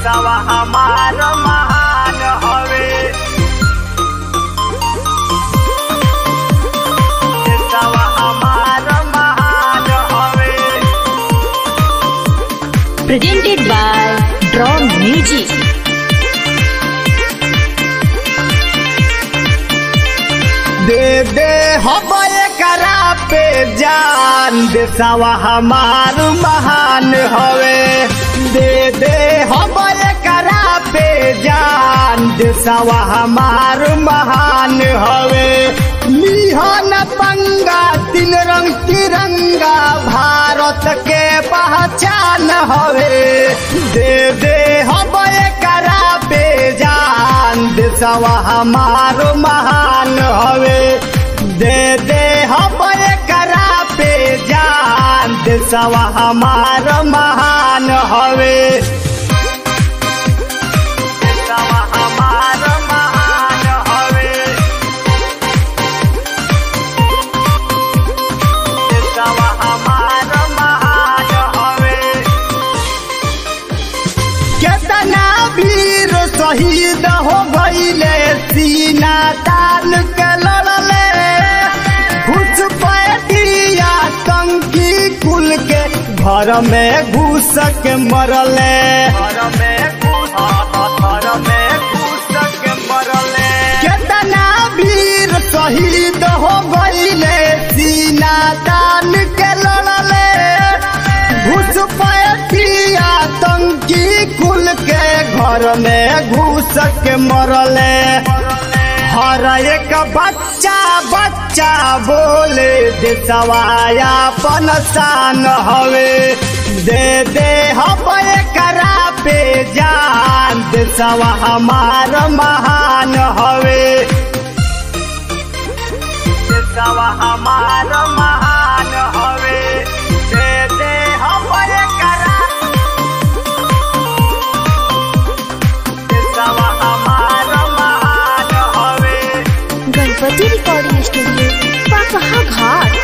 देशवा हमार महान हवे देशवा हमार महान हवे presented by Draw Music. दे दे हम करा पे जान देशवा हमार महान हवे दे दे हम करा पे जान देशवा हमार महान हवे लिहन पंगा तीन रंग तिरंगा भारत के पहचान हवे दे दे हम करा पे जान देशवा हमार महान हवे दे दे हम करा पे जान देशवा हमार महान हवे देशवा हमार महान हवे देशवा हमार महान हवे केतना वीर शहीद हो गईले सीना तान के लड़ले कुछ पैटिया टंकी कुल के घर में घुस के मरले घर में घुस घर में घुस के मरले केतना वीर शहीद हो गईले सीना तान के लड़ले घुस पैटिया टंकी कुल के घर में घुस के मरले हर एक बच्चा बच्चा बोले देशवाया पनसान हवे दे दे हम करा पे जान देशवा हमार महान हवे देशवा हमार महान हवे दे दे हम करा देशवा हमार महान हवे गणपति रिकॉर्डिंग स्टूडियो पाकहा घाट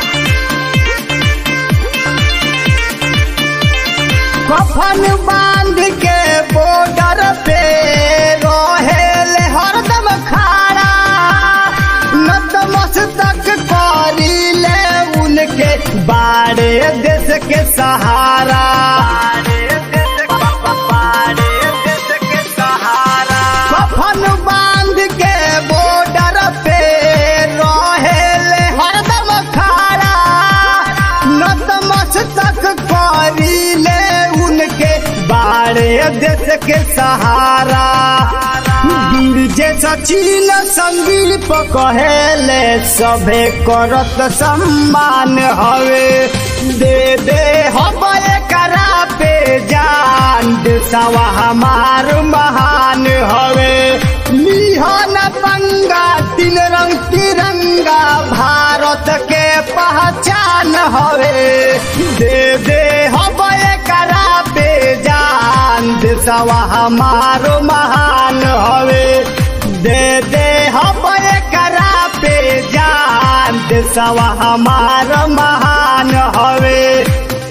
कफन बांध के बॉर्डर पे रहेल हरदम खाड़ा नतमस्तक करीले उनके बाड़े देश के सहारा कफन बांध के बॉर्डर पे रहेल हरदम खाड़ा नतमस्तक करीले उनके बाड़े देश के सहारा वीर जे सचिन संदीप कहेले सभे करत सम्मान हवे दे दे हम करा पे जान देशवा हमार महान हवे लिहन पंगा तीन रंग तिरंगा भारत के पहचान हवे दे दे हम करा पे जान देशवा हमार महान हवे दे दे हम करा पे जान देशवा हमार महान हवे